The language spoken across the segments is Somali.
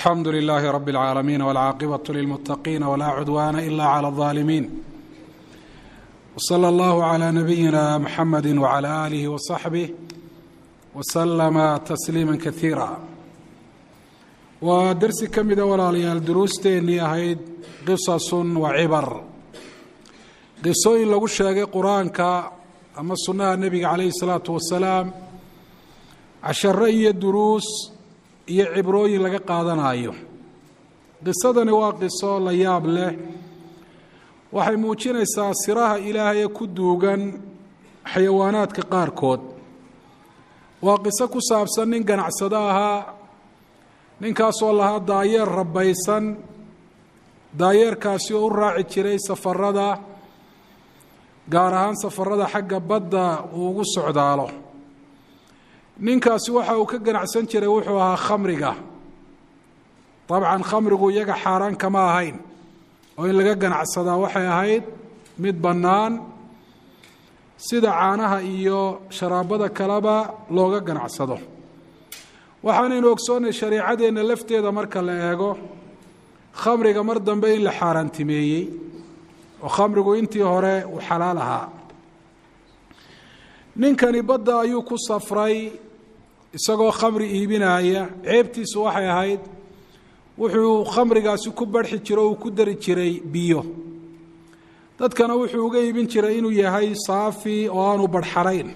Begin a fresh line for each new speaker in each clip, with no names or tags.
alxamdu lilaahi rabi اlcaalamiin wاlcaaqibaة lilmuttaqiina wlaa cudwaana ila clى اlظaalimiin wslى اllahu عlى nabiyina mxamedi wعlى alihi wصaxbih wslama tasliima kaiira waa dersi ka mida walaalayaal duruusteennii ahayd qisasun wa cibar qisooyin lagu sheegay qur-aanka ama sunnaha nebiga calayhi الsalaatu wasalaam casharo iyo duruus iyo cibrooyin laga qaadanayo qisadani waa qiso la yaab leh waxay muujinaysaa siraha ilaahay ee ku duugan xayawaanaadka qaarkood waa qiso ku saabsan nin ganacsado ahaa ninkaasoo lahaa daayeer rabbaysan daayeerkaasi oo u raaci jiray safarada gaar ahaan safarada xagga badda uu ugu socdaalo ninkaasi waxa uu ka ganacsan jiray wuxuu ahaa khamriga dabcan khamrigu iyaga xaaraan kama ahayn oo in laga ganacsadaa waxay ahayd mid bannaan sida caanaha iyo sharaabada kaleba looga ganacsado waxaanaynu ogsoonnay shareicadeenna lafteeda marka la eego khamriga mar dambe in la xaaraantimeeyey oo khamrigu intii hore uu xalaal ahaa ninkani badda ayuu ku safray isagoo khamri iibinaya ceebtiisu waxay ahayd wuxuu khamrigaasi ku barxi jiro uu ku dari jiray biyo dadkana wuxuu uga iibin jiray inuu yahay saafi oo aanu barxarayn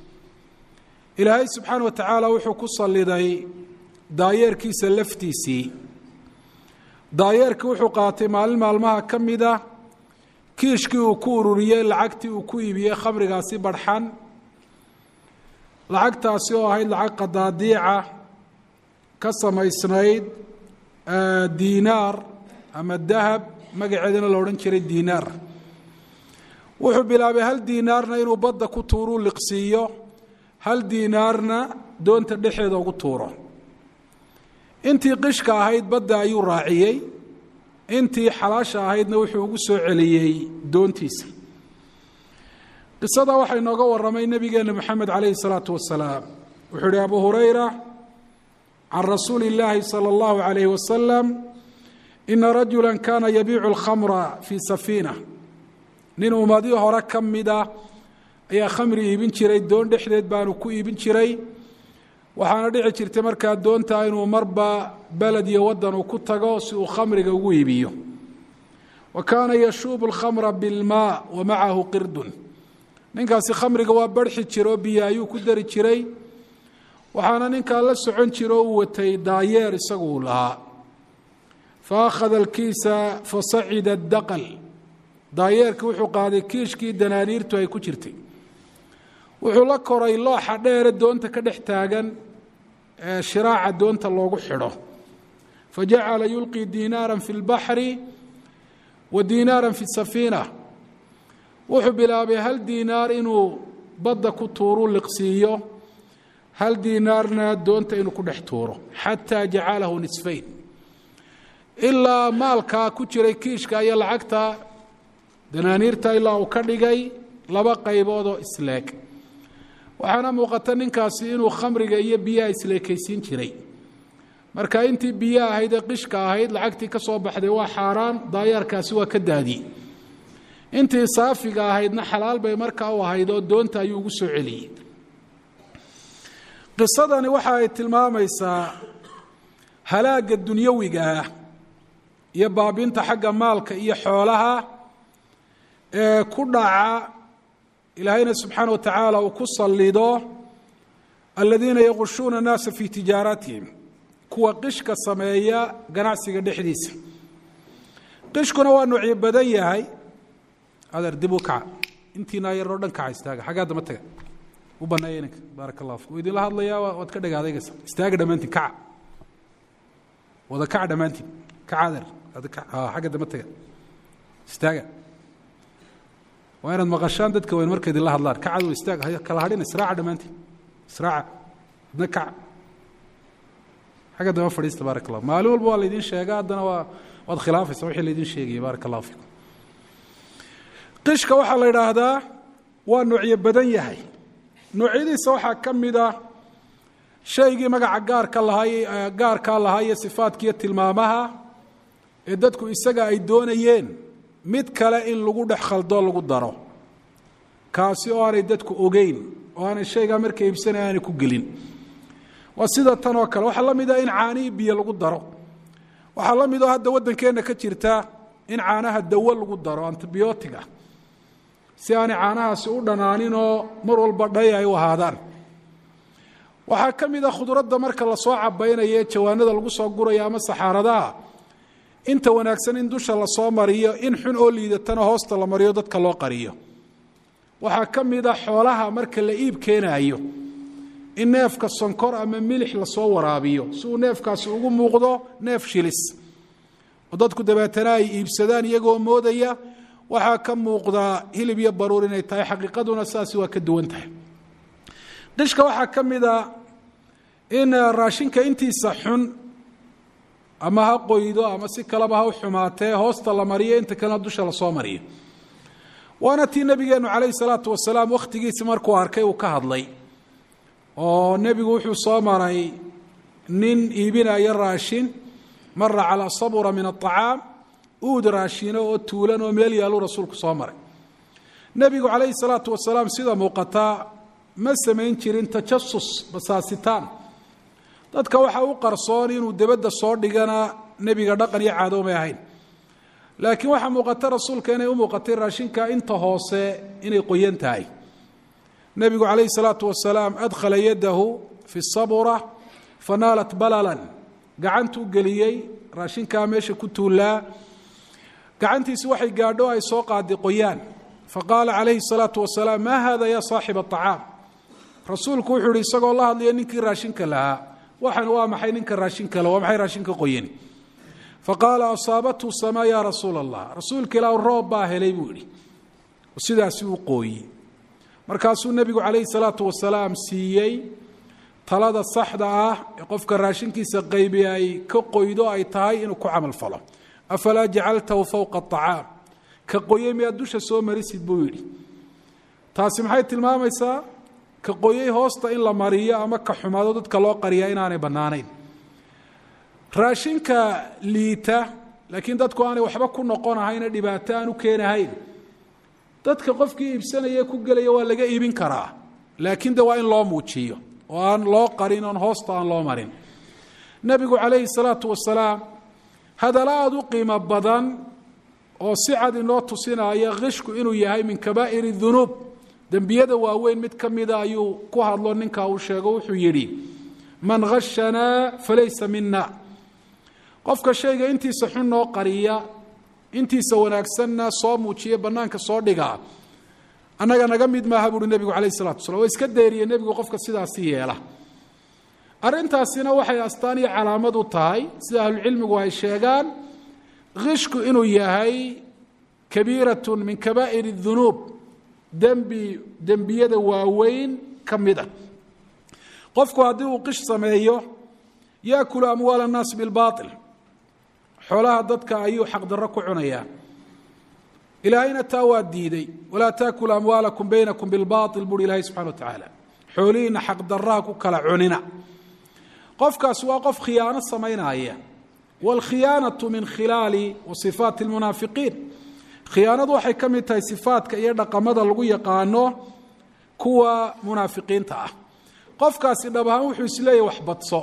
ilaahay subxaana wa tacaala wuxuu ku salliday daayeerkiisa laftiisii daayeerkii wuxuu qaatay maalin maalmaha ka mida kiishkii uu ku ururiyey lacagtii uu ku iibiyey khamrigaasi barxan lacagtaasi oo ahayd lacag qadaadiica ka samaysnayd diinaar ama dahab magaceedana la odhan jiray diinaar wuxuu bilaabay hal diinaarna inuu badda ku tuuruu liqsiiyo hal diinaarna doonta dhexeeda ugu tuuro intii qishka ahayd badda ayuu raaciyey intii xalaasha ahaydna wuxuu ugu soo celiyey doontiisa qisada waxaa inooga waramay nebigeena moxamed calayhi salaatu wasalaam wuxuu ihi abu hurayra can rasuuli illaahi sala allahu calayhi wasalam ina rajula kana yabiicu alkhamra fii safiina nin ummadii hore ka mida ayaa khamri iibin jiray doon dhexdeed baanu ku iibin jiray waxaana dhici jirtay markaa doontaa inuu marba beled iyo waddan uu ku tago si uu khamriga ugu iibiyo wa kaana yashuubu alkhamra bilmaa wa macahu qirdun ninkaasi khamriga waa barxi jiro biyo ayuu ku dari jiray waxaana ninkaa la socon jiro uu watay daayeer isagu uu lahaa fa akhada alkiisa fasacida daqal daayeerkii wuxuu qaaday kiishkii danaaniirtu ay ku jirtay wuxuu la koray looxa dheere doonta ka dhex taagan ee shiraaca doonta loogu xidho fajacala yulqii diinaara fi اlbaxri wa diinaara fi safiina wuxuu bilaabay hal diinaar inuu badda ku tuuru liqsiiyo hal diinaarna doonta inuu ku dhex tuuro xataa jacalahu nisfayn ilaa maalkaa ku jiray kiishka iyo lacagta danaaniirta ilaa uu ka dhigay laba qaybood oo isleeg waxaana muuqata ninkaasi inuu khamriga iyo biyaha isleekaysiin jiray marka intii biyo ahayd ee qishka ahayd lacagtii ka soo baxday waa xaaraan daayaarkaasi waa ka daadiyey intii saafiga ahaydna xalaal bay markaa u ahayd oo doonta ayuu ugu soo celiyey qisadani waxa ay tilmaamaysaa halaagga dunyawiga ah iyo baabinta xagga maalka iyo xoolaha ee ku dhaca ilaahayna subxaana wa tacaala uu ku sallido aladiina yaqushuuna annaasa fii tijaaratihim kuwa qishka sameeya ganacsiga dhexdiisa qishkuna waa nuucyo badan yahay adeer dib u kaca intiina yaroo dhan kaca istaaga xaggaa dama taga u banneeya ininka baaraka allah fiku idinla hadlayaa waad ka dhagaadaygaysa istaaga dhammaantiin kaca wada kaca dhammaantiin kaca adeer xagga dama taga istaaga waa inaad maqashaan dadka weyn marka idinla hadlaan kacad istaag kala hadhin israaca dhammaantiin israaca idna kaca xagga dama fadhiista baaraka allah maalin walba waa laydin sheega haddana waa waad khilaafaysa wixii laydin sheegayay baaraka allahu fikum qishka waxaa la yidhaahdaa waa nuucyo badan yahay noocyadiisa waxaa ka mid ah shaygii magaca gaarka lahaa gaarkaa lahaa iyo sifaadkiiyo tilmaamaha ee dadku isaga ay doonayeen mid kale in lagu dhex khaldoo lagu daro kaasi oo aanay dadku ogeyn oo aanay shaygaa markay iibsanaya aanay ku gelin waa sida tan oo kale waxaa la mid ah in caanihii biyo lagu daro waxaa la mid oo hadda waddankeenna ka jirta in caanaha dawo lagu daro antibiyootig ah si aanay caanahaasi u dhanaanin oo mar walba dhay ay u ahaadaan waxaa ka mid a khudradda marka lasoo cabaynayo ee jawaanada lagu soo gurayo ama saxaaradaha inta wanaagsan in dusha lasoo mariyo in xun oo liidatana hoosta la mariyo dadka loo qariyo waxaa ka mid a xoolaha marka la iib keenaayo in neefka sonkor ama milix lasoo waraabiyo si uu neefkaasi ugu muuqdo neef shilis oo dadku dabeetana ay iibsadaan iyagoo moodaya waxaa ka muuqdaa hilib iyo baruur inay tahay xaqiiqaduna saasi waa ka duwan tahay qishka waxaa ka mid a in raashinka intiisa xun ama ha qoydo ama si kaleba ha u xumaatee hoosta la mariyo inta kalena dusha lasoo mariyo waana tii nebigeenu calayhi salaatu wasalaam wakhtigiisi markuu arkay uu ka hadlay oo nebigu wuxuu soo maray nin iibinaya raashin mara calaa sabura min aطacaam uud raashino oo tuulan oo meel yaaluu rasuulku soo maray nebigu calayhi salaatu wasalaam sida muuqataa ma samayn jirin tajasus basaasitaan dadka waxaa u qarsoon inuu debadda soo dhigana nebiga dhaqan iyo caado may ahayn laakiin waxaa muuqata rasuulka inay u muuqatay raashinka inta hoose inay qoyan tahay nebigu calayhi salaatu wasalaam adkhala yadahu fi sabura fanaalat balalan gacantuu geliyey raashinkaa meesha ku tuullaa gacantiisi waxay gaadho ay soo qaadi qoyaan faqaala calayhi salaatu wasalaam maa hada ya saaxiba acaam rasuulku wuxuu ihi isagoo la hadlaya ninkii raashinka lahaa waxan waa maxay ninka raashinka la waa maxay raashinka qoyani faqaala asaabathu samaa ya rasuula allah rasuulka ilaa roob baa helay buu yidhi sidaasi uu qooyi markaasuu nebigu calayhi salaatu wasalaam siiyey talada saxda ah ee qofka raashinkiisa qaybi ay ka qoydo ay tahay inuu ku camal falo afalaa jacaltahu fowqa acaam ka qoyey miyaad dusha soo marisid buu yidhi taasi maxay tilmaamaysaa ka qoyey hoosta in la mariyo ama ka xumaado dadka loo qariyaa inaanay bannaanayn raashinka liita laakiin dadku aanay waxba ku noqonahayna dhibaato aan u keenahayn dadka qofkii iibsanaya ku gelaya waa laga iibin karaa laakiin de waa in loo muujiyo oo aan loo qarin oon hoosta aan loo marin nebigu calayhi salaatu wasalaam hadalla aada u qiimo badan oo si cad inoo tusinaya khishku inuu yahay min kabaa'ir dunuub dembiyada waaweyn mid ka mida ayuu ku hadlo ninka uu sheego wuxuu yidhi man khashanaa falaysa mina qofka shayga intiisa xun noo qariya intiisa wanaagsanna soo muujiya bannaanka soo dhigaa annaga naga mid maaha buuhi nebigu calayh isalatu waslam waa iska deeriye nebigu qofka sidaasi yeela arrintaasina waxay astaan iyo calaamad u tahay sida ahlucilmigu ay sheegaan khishku inuu yahay kabiiratun min kabaa'ir dunuub dembi dembiyada waaweyn ka mid a qofku haddii uu qish sameeyo yaakulu amwaal annaas bilbaail xoolaha dadka ayuu xaqdarro ku cunayaa ilaahayna taa waa diiday walaa taakulu amwaalakum baynakum bilbaail buuhi ilaahay subxana wa tacaala xoolihiina xaqdarraha ku kala cunina qofkaas waa qof khiyaano samaynaya wاlkhiyaanaةu min khilaali wa صifaati اlmunaafiqiin khiyaanadu waxay ka mid tahay sifaadka iyo dhaqamada lagu yaqaano kuwa munaafiqiinta ah qofkaasi dhab ahaan wuxuu isleeyahy wax badso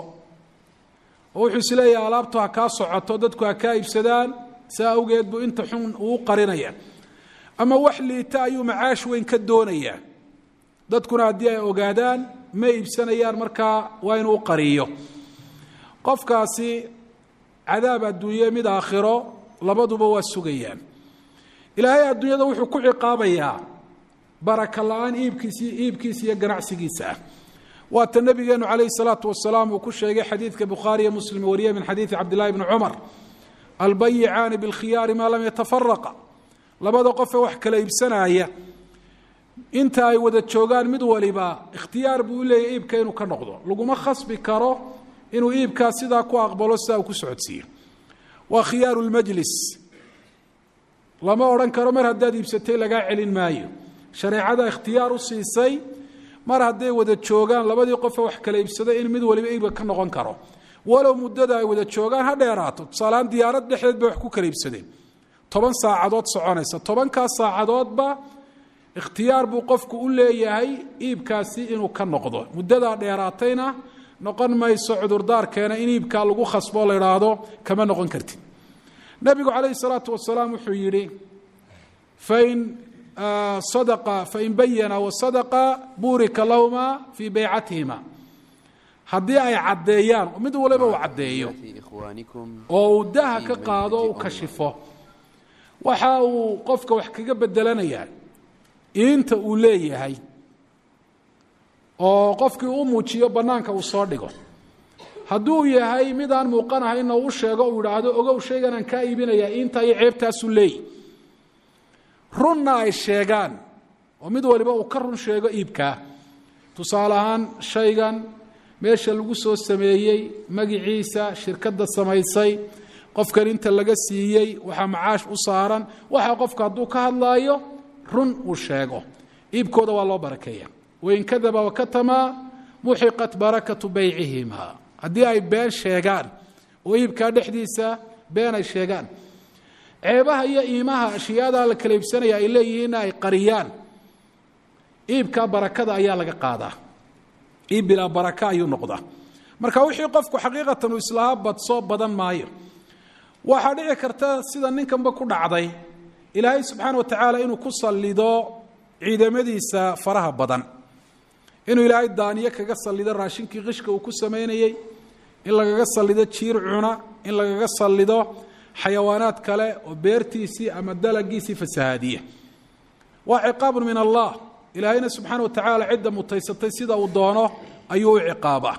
oo wuxuu isleeyahay alaabtu ha kaa socoto dadku ha kaa iibsadaan saa awgeed buu inta xun uu qarinaya ama wax liita ayuu macaash weyn ka doonayaa dadkuna haddii ay ogaadaan ma iibsanayaan markaa waa inuu qariyo qofkaasi cadaab adduunye mid aakhiro labaduba waa sugayaan ilaahay adduunyada wuxuu ku ciqaabayaa baraka la-aan iibkiisi iibkiisa iyo ganacsigiisa ah waata nabigeenu calayhi salaatu wasalaam uu ku sheegay xadiidka bukhaariyo muslim wariye min xadiidi cabdillahi bni cumar albayicaani bilkhiyaari maa lam yatafaraqa labada qofee wax kala iibsanaya inta ay wada joogaan mid waliba ikhtiyaar buu u leeyahy iibka inuu ka noqdo laguma khasbi karo inuu iibkaa sidaa ku aqbalo sidaa uu ku socodsiiyo waa khiyaaru lmajlis lama odhan karo mar haddaad iibsatay lagaa celin maayo shareecada ikhtiyaar u siisay mar hadday wada joogaan labadii qofe wax kala iibsada in mid waliba iibka ka noqon karo walow muddada ay wada joogaan ha dheeraato tusaalehaan diyaarad dhexdeed bay wax ku kala iibsadeen toban saacadood soconaysa tobankaas saacadoodba ikhtiyaar buu qofku u leeyahay iibkaasi inuu ka noqdo muddadaa dheeraatayna noqon mayso cudurdaarkeena in iibkaa lagu khasbo la idhaahdo kama noqon kartid nebigu calayhi salaatu wasalaam wuxuu yidhi fain sadaqa fain bayana wasadaqa buurika lahuma fii beycatihima haddii ay caddeeyaan mid waliba uu caddeeyo oo uu daha ka qaado o u kashifo waxa uu qofka wax kaga bedelanayaa iinta uu leeyahay oo qofkii u muujiyo bannaanka uu soo dhigo hadduu yahay mid aan muuqanahaynna u sheego uu idhaahdo ogow shaygan aan kaa iibinayaa iinta iyo ceebtaasuu leeyahy runna ay sheegaan oo mid waliba uu ka run sheego iibkaa tusaale ahaan shaygan meesha lagu soo sameeyey magiciisa shirkadda samaysay qofkan inta laga siiyey waxaa macaash u saaran waxa qofka hadduu ka hadlaayo run uu sheego iibkooda waa loo barakeeya wain kadaba wakatamaa muxiqat barakatu beycihima haddii ay been sheegaan oo iibkaa dhexdiisa been ay sheegaan ceebaha iyo iimaha ashyaada la kala iibsanaya ay leeyihiinna ay qariyaan iibkaa barakada ayaa laga qaadaa iib bilaa baraka ayuu noqdaa marka wixii qofku xaqiiqatan uu islahaa badsoo badan maayo waxaa dhici karta sida ninkanba ku dhacday ilaahay subxaana wa tacaala inuu ku sallido ciidamadiisa faraha badan inuu ilaahay daaniyo kaga sallido raashinkii qishka uu ku samaynayey in lagaga sallido jiir cuna in lagaga sallido xayawaanaad kale oo beertiisii ama dalagiisii fasahaadiya waa ciqaabun min allah ilaahayna subxaana wa tacaala cidda mutaysatay sida uu doono ayuu u ciqaabaa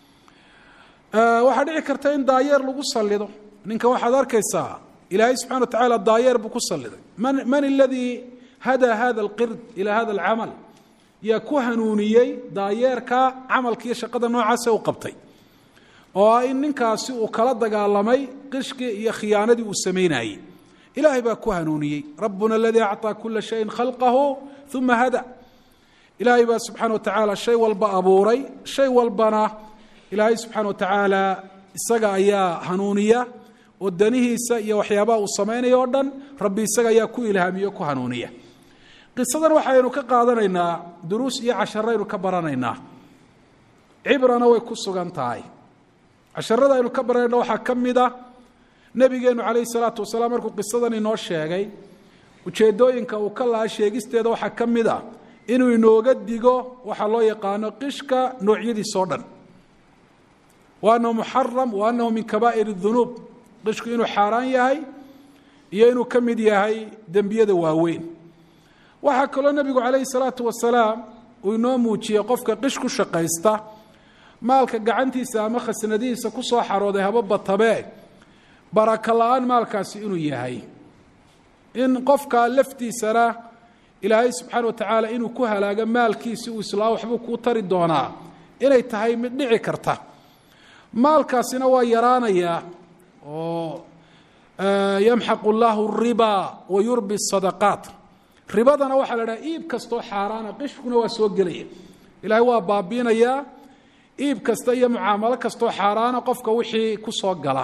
waxaa dhici karta in daayeer lagu sallido ninkan waxaad arkaysaa ilaahay subxana wa tacaala daayeer buu ku salliday man man aladii hadaa hada alqird ilaa hada alcamal yaa ku hanuuniyey daayeerka camalkiiyo shaqada noocaasa u qabtay oo ah in ninkaasi uu kala dagaalamay qishkii iyo khiyaanadii uu samaynayey ilaahay baa ku hanuuniyey rabbuna aladii acطaa kula shayin khalqahu uma hada ilaahay baa subxaana wa tacaala shay walba abuuray shay walbana ilaahay subxaana wa tacaala isaga ayaa hanuuniya oo danihiisa iyo waxyaabaha uu samaynayo o dhan rabbi isaga ayaa ku ilhaamiyo ku hanuuniya qisadan waxaynu ka qaadanaynaa duruus iyo casharaynu ka baranaynaa cibrana way ku sugan tahay casharada aynu ka baranayna waxaa ka mid a nebigeenu calayhi salaatu wasalaam markuu qisadan inoo sheegay ujeeddooyinka uu ka lahaa sheegisteeda waxaa ka mid ah inuu inooga digo waxaa loo yaqaano qishka noocyadiisoo dhan wa annahu muxaram wa annahu min kabaa'ir اdunuub qishku inuu xaaraan yahay iyo inuu ka mid yahay dembiyada waaweyn waxaa kaloo nebigu calayhi salaatu wasalaam uu inoo muujiyey qofka qish ku shaqaysta maalka gacantiisa ama khasnadihiisa ku soo xarooday haba batabee baraka la-aan maalkaasi inuu yahay in qofka laftiisana ilaahay subxaana wa tacaala inuu ku halaago maalkiisi uu islaa waxbuu kuu tari doonaa inay tahay mid dhici karta maalkaasina waa yaraanayaa oo yamxaqu llaahu riba wa yurbi sadaqaat ribadana waxaa la dhaha iib kastoo xaaraana qishkuna waa soo gelaya ilaahay waa baabiinayaa iib kasta iyo mucaamalo kastoo xaaraana qofka wixii ku soo gala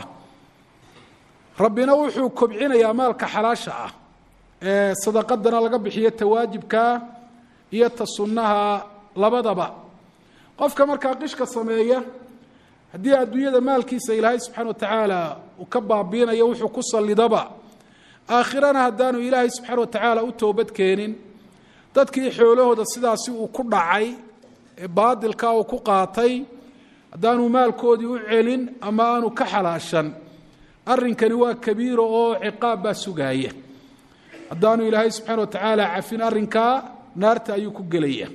rabbina wuxuu kobcinayaa maalka xalaasha ah ee sadaqadana laga bixiyo tawaajibkaa iyo ta sunnaha labadaba qofka markaa qishka sameeya haddii adduunyada maalkiisa ilaahay subxaana wa tacaala uu ka baabiinayo wuxuu ku sallidaba aakhirana haddaanu ilaahay subxaana wa tacaala u toobad keenin dadkii xoolahooda sidaasi uu ku dhacay ee baadilkaa uu ku qaatay haddaanu maalkoodii u celin ama aanu ka xalaashan arrinkani waa kabiiro oo ciqaab baa sugaaya haddaanu ilaahay subxaana wa tacaala cafin arrinkaa naarta ayuu ku gelaya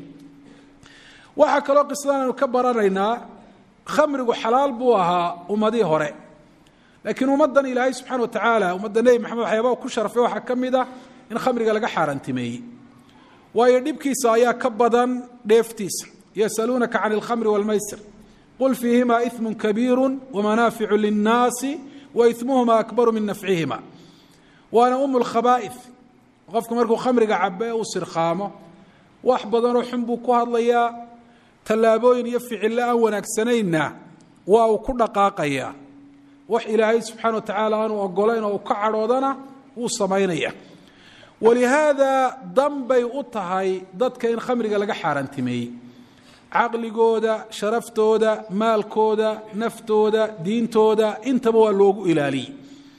waxaa kaloo qisadan aynu ka baranaynaa khamrigu xalaal buu ahaa ummadii hore laakiin ummaddan ilaahay subxana wa tacaala ummadda nebi maxamed waxyaabaa ku sharfay waxaa ka mid ah in khamriga laga xaaraantimeeyey waayo dhibkiisa ayaa ka badan dheeftiisa yasaluunaka can alkhamri walmaysir qul fiihima iثmu kabiiru wamanaaficu linnaasi wa imuhuma akbaru min nafcihima waana um lkhaba'ih qofku markuu khamriga cabe uu sirkhaamo wax badanoo xun buu ku hadlayaa tallaabooyin iyo ficillo aan wanaagsanayna waa uu ku dhaqaaqayaa wax ilaahay subxaana wa tacaala aanu ogolayn oo u ka cadhoodana wuu samaynaya walihaada danbay u tahay dadka in khamriga laga xaaraantimeeyey caqligooda sharaftooda maalkooda naftooda diintooda intaba waa loogu ilaaliyey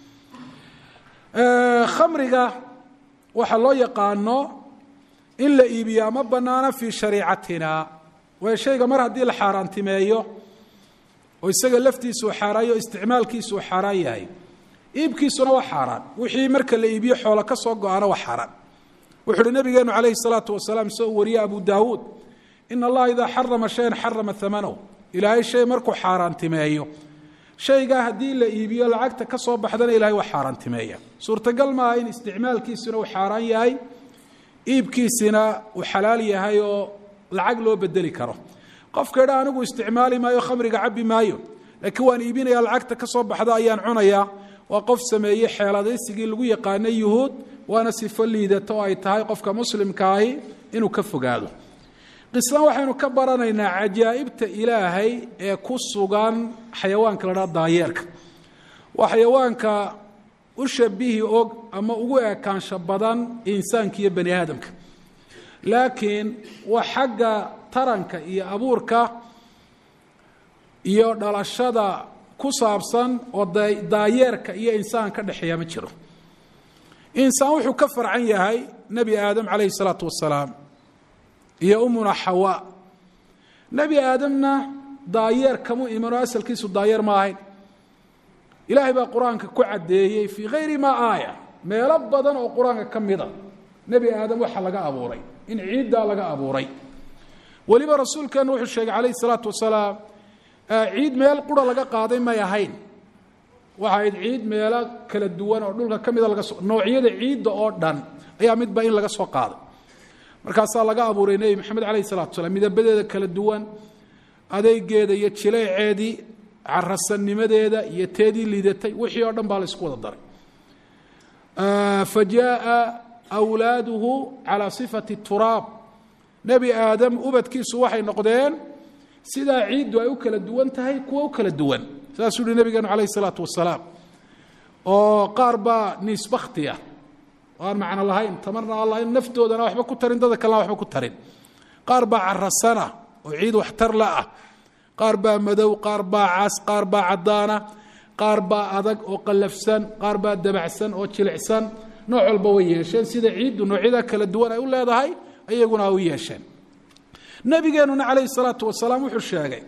khamriga waxaa loo yaqaano in la iibiyaa ma banaana fii shariicatina waayo shayga mar haddii la xaaraantimeeyo oo isaga laftiisa uu xaaraayo o isticmaalkiisa uu xaaraan yahay iibkiisuna waa xaaraan wixii marka la iibiyo xoolo ka soo go-ana waa xaaraan wuxu uhi nabigeenu calayhi salaatu wasalaam soo wariye abu daawuud in allaha idaa xarama shayan xarama amanahu ilaahay shay markuu xaaraantimeeyo shaygaa haddii la iibiyo lacagta ka soo baxdana ilahay waa xaaraantimeeya suurtagal maaha in isticmaalkiisuna uu xaaraan yahay iibkiisina uu xalaal yahay oo lacag loo bedeli karo qofka idha anigu isticmaali maayo khamriga cabbi maayo laakiin waan iibinaya lacagta ka soo baxda ayaan cunayaa waa qof sameeyey xeeladaysigii lagu yaqaanay yuhuud waana sifo liidata oo ay tahay qofka muslimkaahi inuu ka fogaado qislan waxaynu ka baranaynaa cajaa'ibta ilaahay ee ku sugan xayawaanka la dhaha daayeerka waa xayawaanka u shabihi og ama ugu ekaansho badan insaanka iyo bani aadamka laakiin waa xagga taranka iyo abuurka iyo dhalashada ku saabsan oo daayeerka iyo insaan ka dhexeeya ma jiro insaan wuxuu ka farcan yahay nebi aadam calayhi salaatu wasalaam iyo umuna xawa nebi aadamna daayeer kamu iman oo asalkiisu daayeer ma ahayn ilaahay baa qur-aanka ku caddeeyey fii hayri maa aaya meelo badan oo qur-aanka ka mida nebi aadam waxaa laga abuuray in ciiddaa laga abuuray weliba rasuulkeenna wuxuu sheegay calayhi salaatu wasalaam ciid meel qura laga qaaday may ahayn waxa ayd ciid meelo kala duwan oo dhulka ka mida laga soo noocyada ciidda oo dhan ayaa midba in laga soo qaaday markaasaa laga abuuray nebi maxamed calayhi salatu wasalaam midabadeeda kala duwan adeegeeda iyo jileeceedii carasanimadeeda iyo teedii liidatay wixii oo dhan baa la isku wada daray fa jaaa wlaaduhu calaa sifati turaab nebi aadam ubadkiisu waxay noqdeen sidaa ciiddu ay u kala duwan tahay kuwa u kala duwan saasuu uhi nabigeenu calayh isalaatu wasalaam oo qaar baa niisbakhtiya oo aan macno lahayn tamarna aan lahayn naftoodana waxba ku tarin dada kalena waxba ku tarin qaar baa carasana oo ciid waxtar la ah qaar baa madow qaar baa cas qaar baa caddaana qaar baa adag oo qallafsan qaar baa dabacsan oo jilicsan nooc walba way yeesheen sida ciiddu noocyada kala duwan ay u leedahay iyaguna u yeesheen nabigeenuna calayhi salaatu wasalaam wuxuu sheegay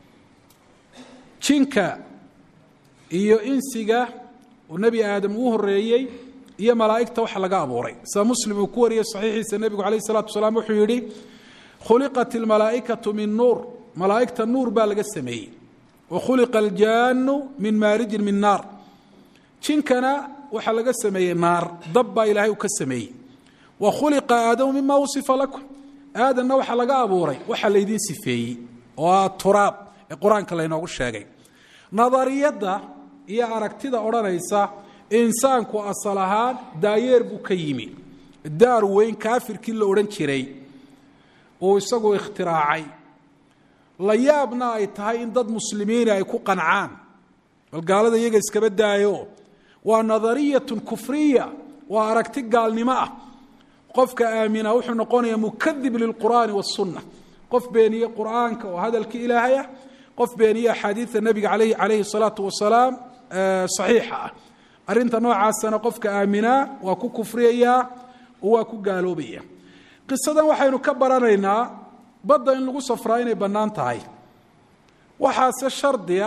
jinka iyo insiga oo nebi aadam uu horeeyey iyo malaa'igta waxa laga abuuray sida muslim uu ku wariyey saxiixiisa nebigu calayhi salatu wasalaam wuxuu yidhi khuliqat ilmalaa'ikatu min nuur malaa'igta nuur baa laga sameeyey wa khuliqa aljaanu min maarijin min naar jinkana waxaa laga sameeyey naar dab baa ilaahay uu ka sameeyey wa khuliqa aadamu mima wasifa lakum aadanna waxaa laga abuuray waxaa laydiin sifeeyey oo ah turaab ee qur-aanka laynoogu sheegay nadariyadda iyo aragtida odhanaysa insaanku asal ahaan daayeer buu ka yimi daar weyn kaafirkii la odhan jiray uu isagu ikhtiraacay la yaabna ay tahay in dad muslimiina ay ku qancaan bal gaalada iyaga iskaba daayo waa nadariyatun kufriya waa aragti gaalnimo ah qofka aamina wuxuu noqonayaa mukadib lilqur'aani wasunna qof beeniye qur'aanka oo hadalkii ilaahay ah qof beeniye axaadiida nebiga alayh calayhi salaatu wasalaam saxiixa ah arrinta noocaasana qofka aaminaa waa ku kufriyayaa oo waa ku gaaloobaya qisadan waxaynu ka baranaynaa badda in lagu safraa inay bannaan tahay waxaase shardiya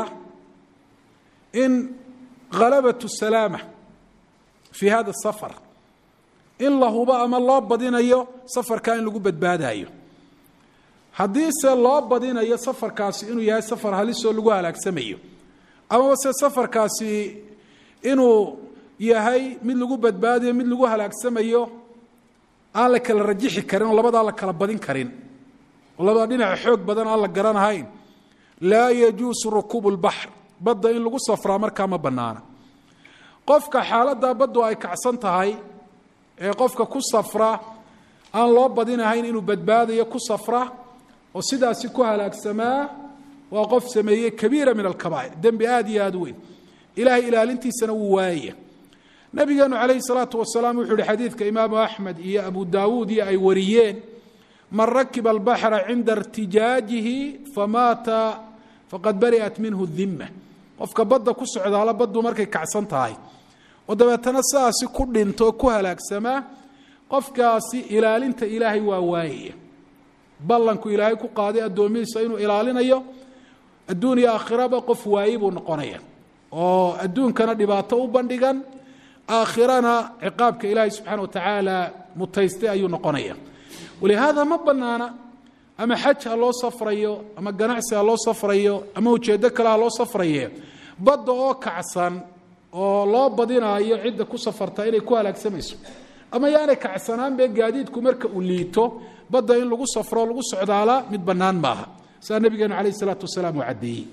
in halabat salaama fii hada safar in la hubo ama loo badinayo safarkaa in lagu badbaadayo haddiise loo badinayo safarkaasi inuu yahay safar halisoo lagu halaagsamayo amaba se safarkaasi inuu yahay mid lagu badbaadayo mid lagu halaagsamayo aan la kala rajixi karin oo labadaa la kala badin karin oo labada dhinaca xoog badan aan la garanahayn laa yajuusu rukuubu lbaxr badda in lagu safraa markaa ma bannaana qofka xaaladdaa baddu ay kacsan tahay ee qofka ku safra aan loo badinahayn inuu badbaadayo ku safra oo sidaasi ku halaagsamaa waa qof sameeyey kabiira min alkabaa'ir dembi aada iyo aada u weyn ilahay ilaalintiisana wuu waayaya nabigeenu calayhi salaatu wasalaam wuxuu yihi xadiidka imaamu axmed iyo abu daawuud iyo ay wariyeen man rakiba albaxra cinda irtijaajihi famaata faqad bari'at minhu dimma qofka badda ku socdaala baddu markay kacsan tahay oo dabeetana sidaasi ku dhinto ku halaagsamaa qofkaasi ilaalinta ilaahay waa waayaya ballanku ilaahay ku qaaday addoomihiisa inuu ilaalinayo adduun iyo aakhiraba qof waaye buu noqonaya oo adduunkana dhibaato u bandhigan aakhirana ciqaabka ilaahay subxaana wa tacaala mutaystay ayuu noqonaya walihaada ma banaana ama xaj ha loo safrayo ama ganacsi ha loo safrayo ama ujeedo kale ha loo safraye badda oo kacsan oo loo badinaayo cidda ku safarta inay ku halaagsamayso ama yaanay kacsanaan be gaadiidku marka uu liito badda in lagu safro lagu socdaala mid bannaan maaha saa nabigeenu calayh isalaatu wasalaam uu caddeeyey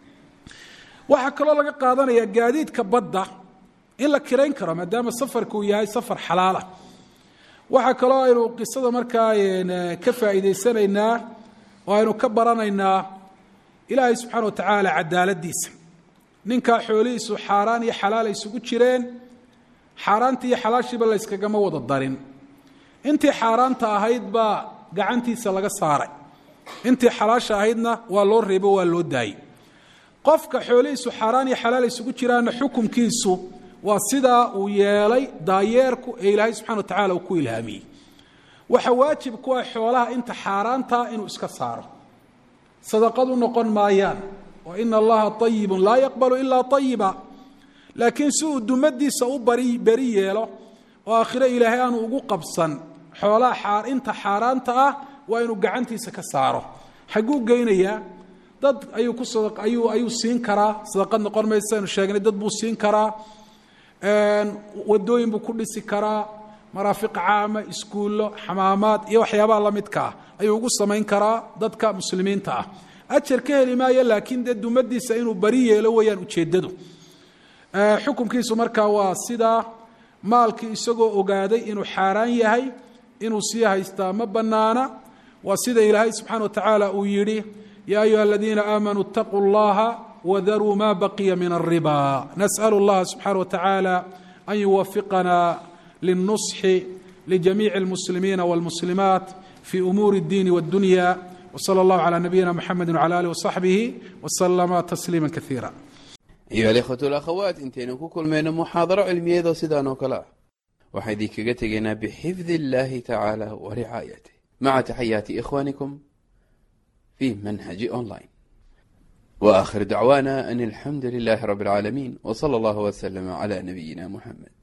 waxaa kaloo laga qaadanaya gaadiidka badda in la kirayn karo maadaama safarka uu yahay safar xalaala waxaa kaloo aynu qisada markaa ka faa'iidaysanaynaa oo aynu ka baranaynaa ilaahay subxaana wa tacaala cadaaladiisa ninkaa xoolihiisu xaaraan iyo xalaal ay isugu jireen xaaraantii iyo xalaashiiba la yskagama wada darin intii xaaraanta ahayd baa gacantiisa laga saaray intii xalaasha ahaydna waa loo reebo waa loo daayey qofka xoolihiisu xaaraan iyo xalaal isugu jiraanna xukumkiisu waa sidaa uu yeelay daayeerku ee ilaahay subxana wa tacala uu ku ilhaamiyey waxa waajib ku ah xoolaha inta xaaraantaa inuu iska saaro sadaqadu noqon maayaan oo ina allaha ayibun laa yaqbalu ilaa ayiba laakiin si uu dumadiisa u bari beri yeelo oo aakhiro ilaahay aanu ugu qabsan xoolaha inta xaaraanta ah waa inuu gacantiisa ka saaro xagguu geynayaa dad ayuu ku ayuu ayuu siin karaa sadaqad noqon maysa aynu sheegnay dad buu siin karaa wadooyin buu ku dhisi karaa maraafiq caama iskuullo xamaamaad iyo waxyaabaha la midka ah ayuu ugu samayn karaa dadka muslimiinta ah ajar ka heli maayo laakiin dee dumadiisa inuu bari yeelo weeyaan ujeeddadu xukumkiisu markaa waa sidaa maalkii isagoo ogaaday inuu xaaraan yahay inuu sii haystaa ma bannaana waa sida ilaahay subxana wa tacaala uu yidhi yaa ayuha aladiina aamanuu اtaquu اllaha wdaruu ma baqiya min الriba nasأl اllaha subxaana wa tacaala an yuwafiqana liلnusxi ljamiici اlmuslimiina wاlmuslimaat fi umuuri اddiini wاddunya wslى اllah عlى nabiyina mxamedi wعlى alih وصaxbihi wslama tasliima kaiira
ayuha alikhwatu alakhawaat intaynu ku kulmayno muxaadaro cilmiyeedoo sidaan oo kale ah waxaan idinkaga tegaynaa bixifdi illahi tacaala wa ricaayatih maca taxayaati ikhwanikum fi manhaji online wa akhir dacwaana an alxamdu lilahi rabi اlcaalamiin w slى اllah wslama cla nabiyina muxamed